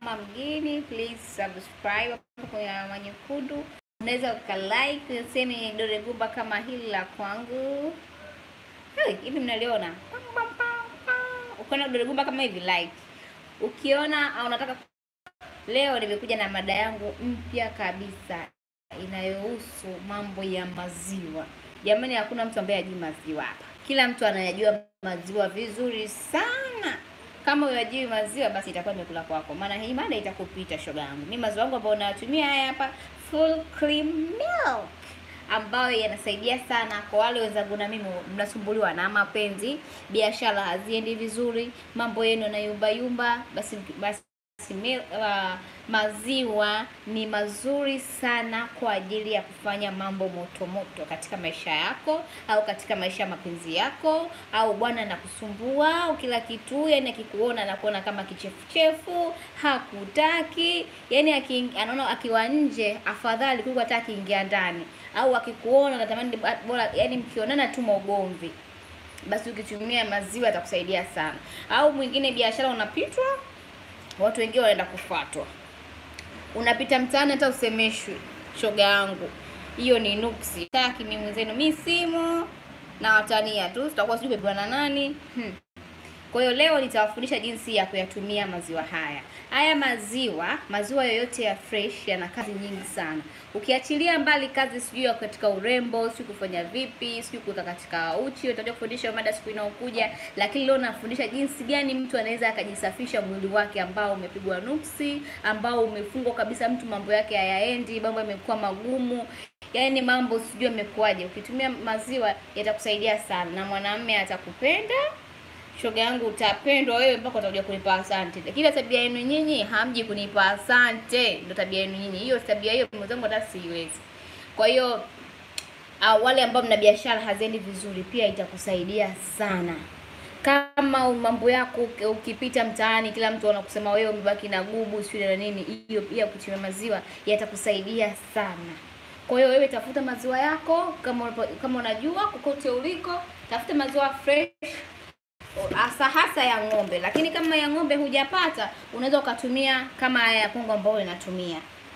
mgeni, please subscribe hapo kwenye alama nyekundu. Unaweza ukalike useme dole gumba kama hili la kwangu. Hey, hivi mnaliona? Ukiona dole gumba kama hivi like. Ukiona au unataka leo nimekuja na mada yangu mpya kabisa inayohusu mambo ya maziwa. Jamani, hakuna mtu ambaye hajui maziwa hapa. Kila mtu anayajua maziwa vizuri sana. Kama huyajui maziwa, basi itakuwa imekula kwako, maana hii mada itakupita, shoga yangu. Mimi maziwa yangu ambayo nayatumia haya hapa, full cream milk, ambayo yanasaidia sana kwa wale wenzangu na mimi mnasumbuliwa na mapenzi, biashara haziendi vizuri, mambo yenu yanayumba yumba, basi basi Mil, uh, maziwa ni mazuri sana kwa ajili ya kufanya mambo moto moto katika maisha yako au katika maisha ya mapenzi yako, au bwana anakusumbua au kila kitu, yani akikuona anakuona kama kichefuchefu, hakutaki, yani aki, anaona akiwa nje afadhali kuliko hata akiingia ndani, au akikuona anatamani bora, yani mkionana tu maugomvi, basi ukitumia maziwa yatakusaidia sana. Au mwingine biashara unapitwa watu wengine wanaenda kufuatwa, unapita mtaani hata usemeshwi. Shoga yangu, hiyo ni nuksi. Taki mimi mwenzenu, mi simu na watania tu, sitakuwa sijui pepewa na nani hmm. Kwa hiyo leo nitawafundisha jinsi ya kuyatumia maziwa haya. Haya maziwa, maziwa yoyote ya fresh yana kazi nyingi sana. Ukiachilia mbali kazi sijui ya katika urembo, sijui kufanya vipi, sijui kuweka katika uchi, nitakuja kufundisha mada siku inayokuja, lakini leo nafundisha jinsi gani mtu anaweza akajisafisha mwili wake ambao umepigwa nuksi, ambao umefungwa kabisa, mtu mambo yake hayaendi, mambo yamekuwa magumu. Yaani mambo sijui yamekuwaje. Ukitumia maziwa yatakusaidia sana na mwanamume atakupenda shoga yangu, utapendwa wewe mpaka utakuja kunipa asante. Kila tabia yenu nyinyi hamji kunipa asante, ndio tabia yenu nyinyi. Hiyo tabia hiyo mwenzangu hata siwezi. Kwa hiyo uh, wale ambao mna biashara haziendi vizuri, pia itakusaidia sana. Kama mambo yako ukipita mtaani, kila mtu anakusema wewe umebaki na gubu sio na nini, hiyo pia kutumia maziwa yatakusaidia sana. Kwa hiyo wewe tafuta maziwa yako, kama kama unajua kokote uliko, tafuta maziwa fresh hasa hasa ya ng'ombe, lakini kama ya ng'ombe hujapata, unaweza ukatumia kama haya ya Kongo ambayo inatumia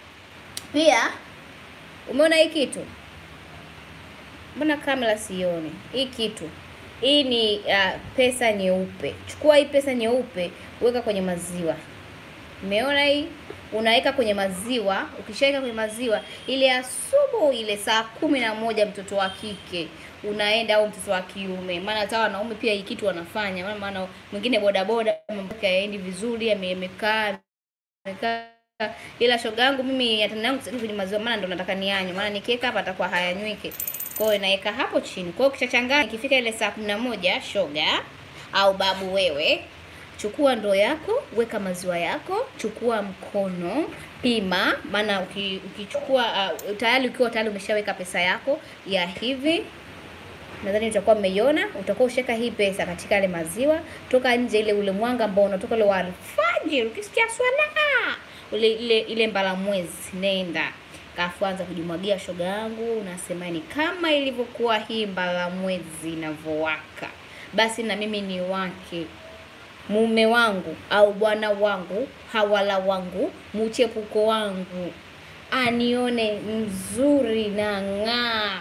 pia. Umeona hii kitu? Mbona kamera sioni hii kitu? Hii ni uh, pesa nyeupe. Chukua hii pesa nyeupe, weka kwenye maziwa. Umeona hii? Unaweka kwenye maziwa. Ukishaweka kwenye maziwa, ile asubuhi ile saa kumi na moja mtoto wa kike unaenda au mtoto wa kiume, maana hata wanaume pia hii kitu wanafanya. Maana maana mwingine bodaboda mambo yake hayaendi vizuri, amekaa amekaa, ila shoga yangu mimi yatana yangu sasa kwenye maziwa, maana ndo nataka nianywe, maana nikiweka hapa atakuwa hayanywiki. Kwa hiyo naweka hapo chini. Kwa hiyo ukishachanganya, ikifika ile saa kumi na moja, shoga au babu, wewe chukua ndoo yako, weka maziwa yako, chukua mkono, pima. Maana ukichukua uh, tayari ukiwa tayari umeshaweka pesa yako ya hivi nadhani utakuwa umeiona. Utakuwa usheka hii pesa katika ile maziwa, toka nje ile ule mwanga ambao unatoka ile wa alfajiri, ukisikia swala ule ile ile mbala mwezi, nenda kafu anza kujimwagia, shoga yangu, unasema ni kama ilivyokuwa hii mbala mwezi inavyowaka, basi na mimi ni wake mume wangu au bwana wangu, hawala wangu, mchepuko wangu, anione mzuri na ng'aa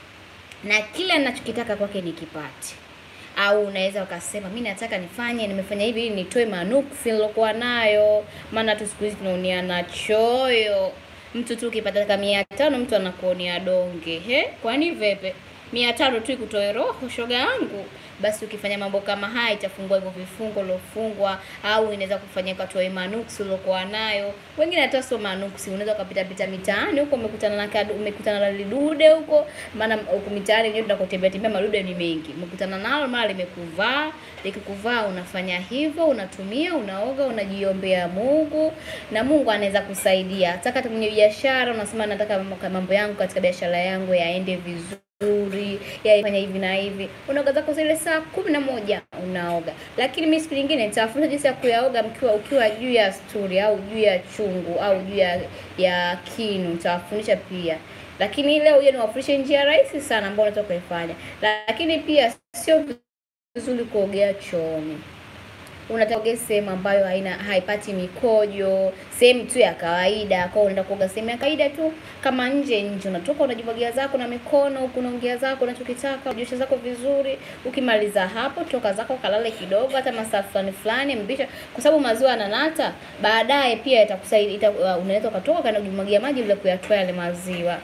na kila ninachokitaka kwake nikipate. Au unaweza ukasema mimi nataka nifanye, nimefanya hivi ili nitoe manuksi nilokuwa nayo, maana tu siku hizi tunaoniana choyo. Mtu tu ukipata kama mia tano mtu anakuonea donge. He, kwani vepe mia tano tu ikutoe roho, shoga yangu? Basi ukifanya mambo kama haya itafungua hivyo vifungo uliofungwa, au inaweza kufanya katoe manuksi uliokuwa nayo. Wengine hata sio manuksi, unaweza ukapita pita mitaani huko umekutana na kadu, umekutana na lidude huko, maana huko mitaani wenyewe tunakotembea tembea madude ni mengi. Umekutana nalo mara limekuvaa, likikuvaa unafanya hivyo, unatumia, unaoga, unajiombea Mungu na Mungu anaweza kusaidia. Hata kwenye biashara unasema nataka mambo yangu katika biashara yangu yaende vizuri nzuri yaifanya hivi na hivi, unaoga zako zile saa kumi na moja unaoga. Lakini mimi siku nyingine nitafundisha jinsi ya kuyaoga mkiwa ukiwa juu ya sturi au juu ya chungu au juu ya, ya kinu, nitawafundisha pia. Lakini leo hiyo niwafundishe njia rahisi sana ambayo unaweza kuifanya, lakini pia sio vizuri kuogea chooni. unataka kuoga sehemu ambayo haina haipati mikojo, sehemu tu ya kawaida. Kwa hiyo unaenda kuoga sehemu ya kawaida tu, kama nje nje, unatoka unajimwagia zako na mikono huku, unaongea zako unachokitaka, ujioshe zako vizuri. Ukimaliza hapo, toka zako kalale kidogo, hata masaa fulani fulani, mbisha, kwa sababu maziwa yananata, baadaye pia itakusaidia ita, uh, unaweza ukatoka kana kujimwagia maji bila kuyatoa yale maziwa.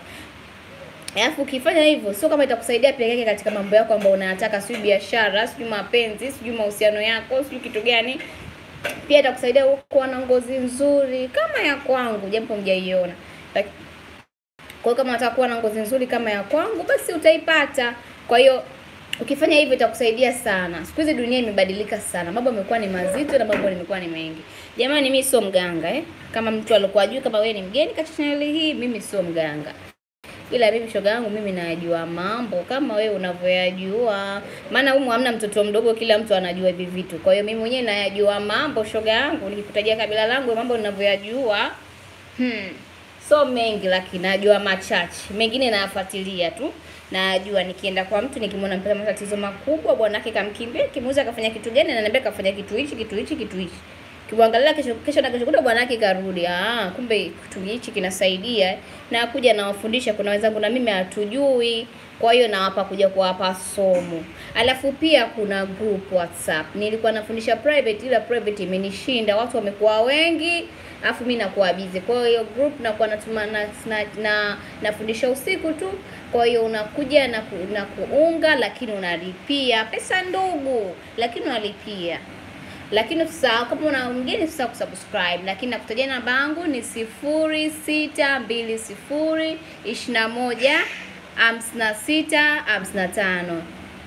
Alafu ukifanya hivyo sio kama itakusaidia peke yake katika mambo yako ambayo unayataka, sijui biashara, sijui mapenzi, sijui mahusiano yako, sijui kitu gani. Pia itakusaidia kuwa na ngozi nzuri kama ya kwangu, japo mjaiona. Laki- Kwa hiyo kama unataka kuwa na ngozi nzuri kama ya kwangu, basi utaipata. Kwa hiyo ukifanya hivyo itakusaidia sana. Siku hizi dunia imebadilika sana, mambo yamekuwa ni mazito na mambo yamekuwa ni mengi. Jamani, mimi sio mganga eh. Kama mtu alikuwa ajui kama wewe ni mgeni katika channel hii, mimi sio mganga ila mimi shoga yangu mimi nayajua mambo kama wewe unavyoyajua, maana humu hamna mtoto mdogo, kila mtu anajua hivi vitu. Kwa hiyo mimi mwenyewe nayajua mambo shoga yangu, nikikutajia kabila langu mambo ninavyoyajua, hmm, so mengi, lakini najua machache, mengine nayafuatilia tu najua nikienda kwa mtu nikimwona mpata matatizo makubwa, bwanake kamkimbia, kimuuza kafanya kitu gani, ananiambia kafanya kitu hichi kitu hichi kitu hichi kimwangalia kesho kesho na kesho kuta bwanake karudi. Ah, kumbe kitu hichi kinasaidia, na kuja nawafundisha. Kuna wenzangu na mimi hatujui, kwa hiyo nawapa kuja kuwapa somo. Alafu pia kuna group WhatsApp, nilikuwa nafundisha private, ila private imenishinda, watu wamekuwa wengi, alafu mimi nakuwa busy. Kwa hiyo group nakuwa natuma na, na, na nafundisha usiku tu, kwa hiyo unakuja na, ku, na kuunga, lakini unalipia pesa ndogo, lakini unalipia lakini usisahau kama una mgeni usisahau kusubscribe, lakini nakutajia namba yangu ni sifuri sita mbili sifuri ishirini na moja hamsini na sita hamsini na tano.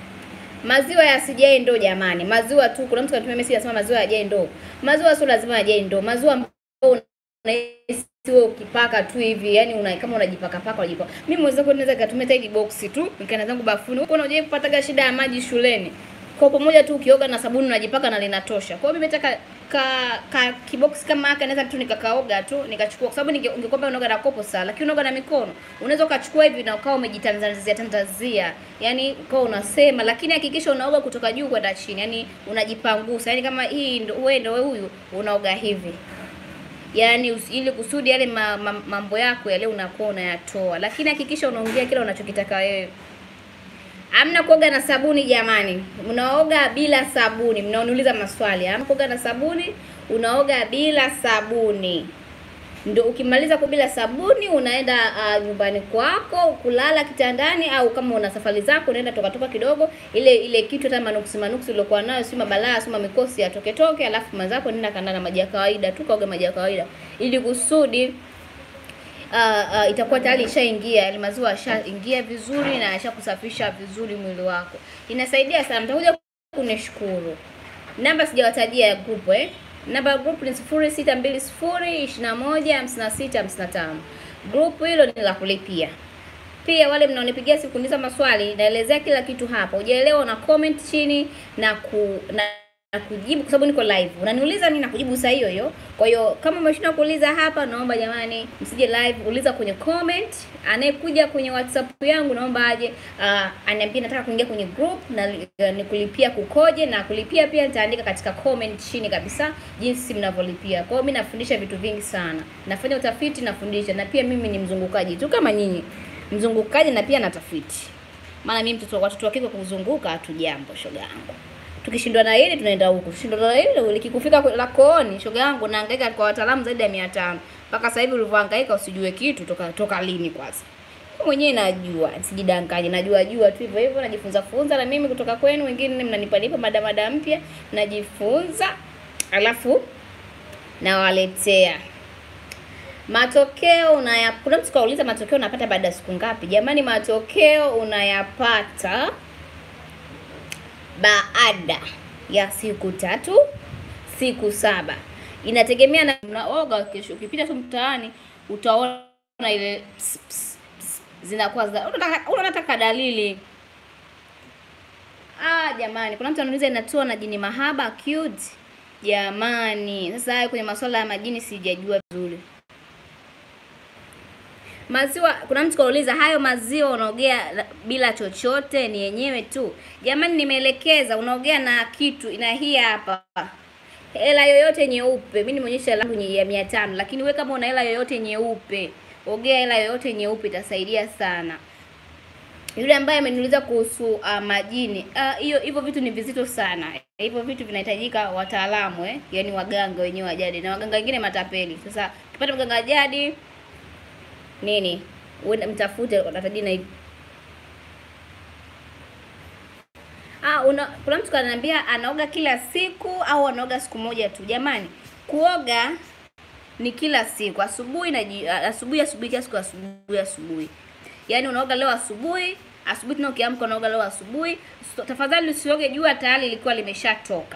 Maziwa yasijae ndoo jamani, maziwa tu. Kuna mtu anatumia message anasema maziwa yajae ndoo. Maziwa sio lazima yajae ndoo, maziwa ambayo unahisi wewe ukipaka tu hivi, yani una kama unajipaka paka unajipaka. Mimi mwenzako naweza katumia hili box tu, nikaenda zangu bafuni. Huko unaje kupataga shida ya maji shuleni kwa pamoja tu ukioga na sabuni unajipaka na linatosha. Kwa hiyo mimi nataka ka, ka kibox kama haka naweza tu nikakaoga tu nikachukua, kwa sababu ningekwambia unaoga na kopo sawa, lakini unaoga na mikono unaweza ukachukua hivi na ukawa umejitanzania tanzania, yani ukawa unasema, lakini hakikisha unaoga kutoka juu kwenda chini, yani unajipangusa, yani kama hii ndo wewe ndo huyu unaoga hivi yaani ili kusudi yale ma, ma, mambo yako yale unakuwa unayatoa, lakini hakikisha unaongea kile unachokitaka wewe. Hamna kuoga na sabuni jamani, unaoga bila sabuni. Mnaoniuliza maswali, hamna kuoga na sabuni, unaoga bila sabuni. Ndio ukimaliza kwa bila sabuni unaenda uh, nyumbani kwako kulala kitandani, au kama una safari zako unaenda toka toka kidogo, ile ile kitu hata manuksi manuksi uliokuwa nayo, si mabalaa si mikosi atoke toke, alafu mazako nenda kanda na maji ya kawaida tu, kaoga maji ya kawaida ili kusudi Uh, uh, itakuwa tayari ishaingia yale maziwa yashaingia vizuri na yashakusafisha vizuri mwili wako. Inasaidia sana, mtakuja kunishukuru. Namba sijawatajia ya group eh. Namba ya group ni sifuri sita mbili sifuri ishirini na moja hamsini na sita hamsini na tano. Group hilo ni la kulipia. Pia wale mnaonipigia siku kuniuliza maswali, naelezea kila kitu hapa. Hujaelewa una comment chini na ku na na kujibu kwa sababu niko live. Unaniuliza mimi nakujibu saa hiyo hiyo. Kwa hiyo kama umeshindwa kuuliza hapa, naomba jamani, msije live, uliza kwenye comment. Anayekuja kwenye WhatsApp yangu naomba aje uh, aniambie nataka kuingia kwenye group na uh, nikulipia kukoje, na kulipia pia nitaandika katika comment chini kabisa jinsi mnavyolipia. Kwa hiyo mimi nafundisha vitu vingi sana, nafanya utafiti, nafundisha, na pia mimi ni mzungukaji tu kama nyinyi, mzungukaji na pia natafiti. Maana mimi mtoto watoto wa kike kuzunguka hatujambo, shoga yangu tukishindwa na hili tunaenda huku, tukishindwa na hili likikufika la kooni, shoga yangu, nahangaika kwa wataalamu zaidi ya mia tano mpaka sasa hivi. Ulivyohangaika usijue kitu toka toka lini? Kwanza mwenyewe najua, sijidanganye, najua jua tu hivyo hivyo, najifunza funza na mimi kutoka kwenu. Wengine mnanipa nipa mada mada mpya, najifunza alafu nawaletea matokeo unaya. Kuna mtu kauliza matokeo unapata baada ya siku ngapi? Jamani, matokeo unayapata baada ya siku tatu, siku saba, inategemea na unaoga. Kesho ukipita tu mtaani utaona ile zinakuwa unataka dalili. Ah, jamani, kuna mtu anauliza inatoa na jini mahaba cute. Jamani, sasa hayo kwenye masuala ya majini sijajua vizuri. Maziwa, kuna mtu kauliza hayo maziwa unaogea bila chochote, ni yenyewe tu. Jamani, nimeelekeza unaogea na kitu ina hii hapa. hela yoyote nyeupe. Mimi nimeonyesha hela yangu ya mia tano, lakini we kama una hela yoyote nyeupe, ogea hela yoyote nyeupe, itasaidia sana. Yule ambaye ameniuliza kuhusu uh, majini hiyo uh, hivyo vitu ni vizito sana. Hivyo vitu vinahitajika wataalamu eh, yaani waganga wenyewe wa jadi na waganga wengine matapeli. Sasa ukipata mganga wa jadi nini, uende mtafute, watatajina hivi Ah, una, kuna mtu kananiambia anaoga kila siku au anaoga siku moja tu. Jamani, kuoga ni kila siku, asubuhi na ji- asubuhi asubuhi, kila siku asubuhi asubuhi. Yaani unaoga leo asubuhi, asubuhi tena ukiamka unaoga leo asubuhi. So, tafadhali usioge jua tayari lilikuwa limeshatoka.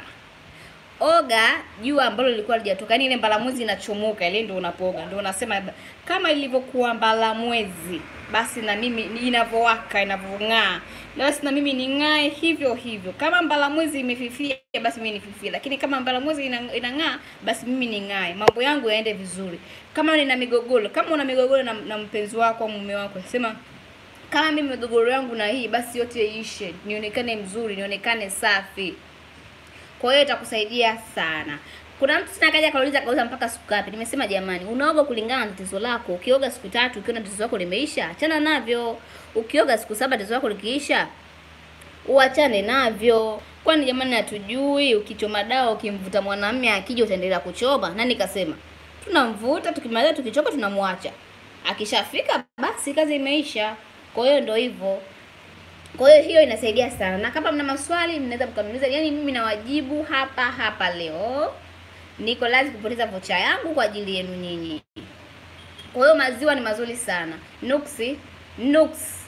Oga jua ambalo lilikuwa lijatoka, yaani ile mbalamwezi inachomoka, ile ndio unapooga, ndio unasema kama ilivyokuwa mbalamwezi, basi na mimi inavyowaka inavyong'aa, basi na mimi ning'ae hivyo hivyo. Kama mbalamwezi imefifia, basi mimi nififie, lakini kama mbalamwezi ina- inang'aa, basi mimi ning'ae, mambo yangu yaende vizuri. Kama nina migogoro, kama una migogoro na, na mpenzi wako au mume wako, sema kama mimi migogoro yangu na hii, basi yote iishe, nionekane mzuri, nionekane safi. Kwa hiyo itakusaidia sana. Kuna mtu tena kaja kauliza kauza mpaka siku ngapi? Nimesema jamani, unaoga kulingana na tatizo lako. Ukioga siku tatu ukiona tatizo lako limeisha, achana navyo. Ukioga siku saba tatizo lako likiisha, uachane navyo. Kwani jamani, hatujui ukichoma dawa ukimvuta mwanamume akija utaendelea kuchoma? Nani kasema? Tunamvuta, tukimaliza tukichoka tunamwacha. Akishafika basi kazi imeisha. Kwa hiyo ndio hivyo. Kwa hiyo hiyo inasaidia sana, na kama mna maswali mnaweza mkaniuliza. Yani mimi nawajibu hapa hapa leo. Niko lazima kupoteza vocha yangu kwa ajili yenu nyinyi. Kwa hiyo maziwa ni mazuri sana. Nuksi, nuks,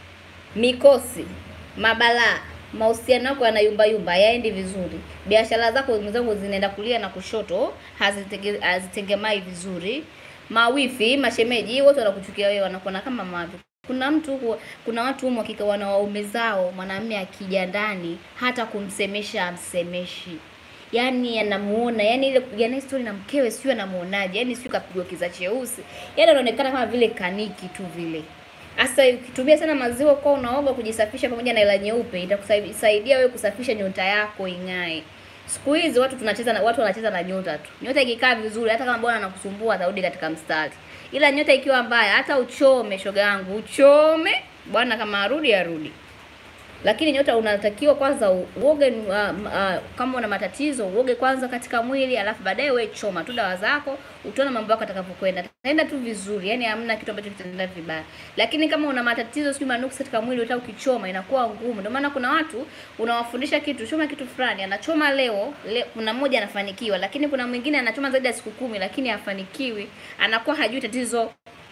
mikosi, mabalaa, mahusiano yako yanayumba yumba, yaendi vizuri. Biashara zako mwenzangu zinaenda kulia na kushoto, hazitege- hazitengemai vizuri. Mawifi, mashemeji, wote wanakuchukia wewe, wanakuona kama mavi. Kuna mtu huwa, kuna watu humo hakika wana waume zao, mwanamume akija ndani hata kumsemesha amsemeshi. Yaani anamuona, yani ile kupigania story na mkewe sio anamuonaje? Yaani sio kapigwa kiza cheusi. Yaani anaonekana kama vile kaniki tu vile. Sasa ukitumia sana maziwa kwa unaoga kujisafisha pamoja na hela nyeupe itakusaidia wewe kusafisha nyota yako ing'ae. Siku hizi watu tunacheza na watu wanacheza na nyota tu. Nyota ikikaa vizuri hata kama bwana anakusumbua atarudi katika mstari. Ila nyota ikiwa mbaya hata uchome shoga yangu, uchome bwana kama arudi arudi. Lakini nyota unatakiwa kwanza u- uoge uh, uh, kama una matatizo uoge kwanza katika mwili, alafu baadaye we choma tu dawa zako, utaona mambo yako atakavyokwenda. Taenda tu vizuri, yani hamna kitu ambacho kitaenda vibaya. Lakini kama una matatizo sio manuksi katika mwili, hata ukichoma inakuwa ngumu. Ndio maana kuna watu unawafundisha kitu, choma kitu fulani, anachoma leo, le, kuna mmoja anafanikiwa, lakini kuna mwingine anachoma zaidi ya siku kumi, lakini hafanikiwi, anakuwa hajui tatizo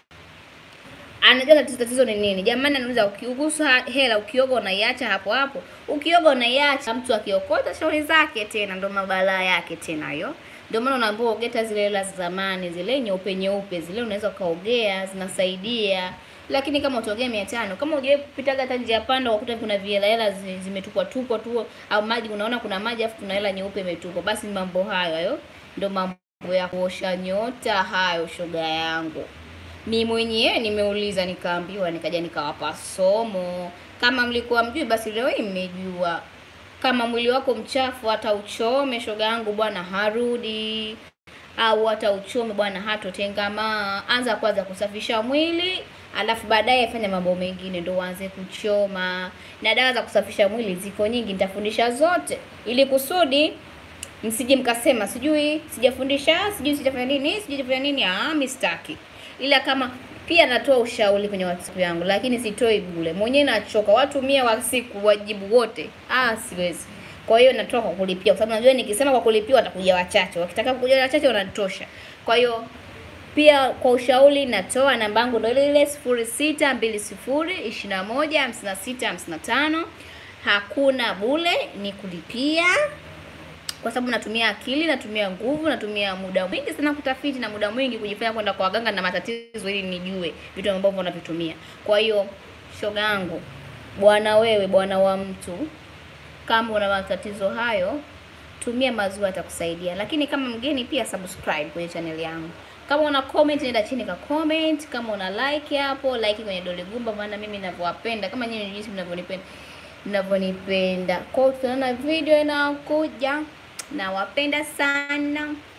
anajua tatizo tatizo ni nini. Jamani, anauliza ukigusa hela ukioga unaiacha hapo hapo, ukioga unaiacha. Mtu akiokota shauri zake tena, ndo mabalaa yake tena hiyo. Ndio maana unaambiwa ogeta zile hela za zamani zile nyeupe nyeupe zile, unaweza ukaogea, zinasaidia. Lakini kama utaogea mia tano, kama hujawahi kupitaga hata njia panda ukakuta kuna vihela hela zi- zimetupwa tupwa tu, au maji, unaona kuna maji afu kuna hela nyeupe imetupwa, basi ni mambo hayo hayo, ndio mambo ya kuosha nyota hayo, shoga yangu. Mi mwenyewe nimeuliza nikaambiwa, nikaja nikawapa somo. Kama mlikuwa mjui, basi leo hii mmejua. Kama mwili wako mchafu, hata uchome shoga yangu, bwana harudi, au hata uchome bwana hatotengamaa. Anza kwanza kusafisha mwili, alafu baadaye fanya mambo mengine, ndo uanze kuchoma. Na dawa za kusafisha mwili ziko nyingi, nitafundisha zote ili kusudi msije mkasema sijui sijafundisha sijui sijafanya nini sijui sijafanya nini. Ah, mi sitaki. Ila kama pia natoa ushauri kwenye WhatsApp yangu, lakini sitoi bure, mwenyewe nachoka. Watu mia wa siku wajibu wote, ah, siwezi. Kwa hiyo natoa kwa kulipia, kwa sababu najua nikisema kwa kulipia watakuja wachache, wakitaka kuja wachache wanatosha. Kwa hiyo pia kwa ushauri natoa namba yangu ndio ile ile sifuri sita mbili sifuri ishirini na moja hamsini na sita hamsini na tano. Hakuna bure, ni kulipia kwa sababu natumia akili, natumia nguvu, natumia muda mwingi sana kutafiti na muda mwingi kujifanya kwenda kwa waganga na matatizo ili nijue vitu ambavyo wanavitumia. Kwa hiyo shoga yangu, bwana wewe, bwana wa mtu, kama una matatizo hayo, tumia maziwa yatakusaidia. Lakini kama mgeni pia subscribe kwenye channel yangu. Kama una comment nenda chini ka comment, kama una like hapo like kwenye dole gumba, maana mimi ninavyowapenda kama nyinyi jinsi mnavyonipenda mnavyonipenda. Kwa hiyo tutaona video inakuja. nawapenda sana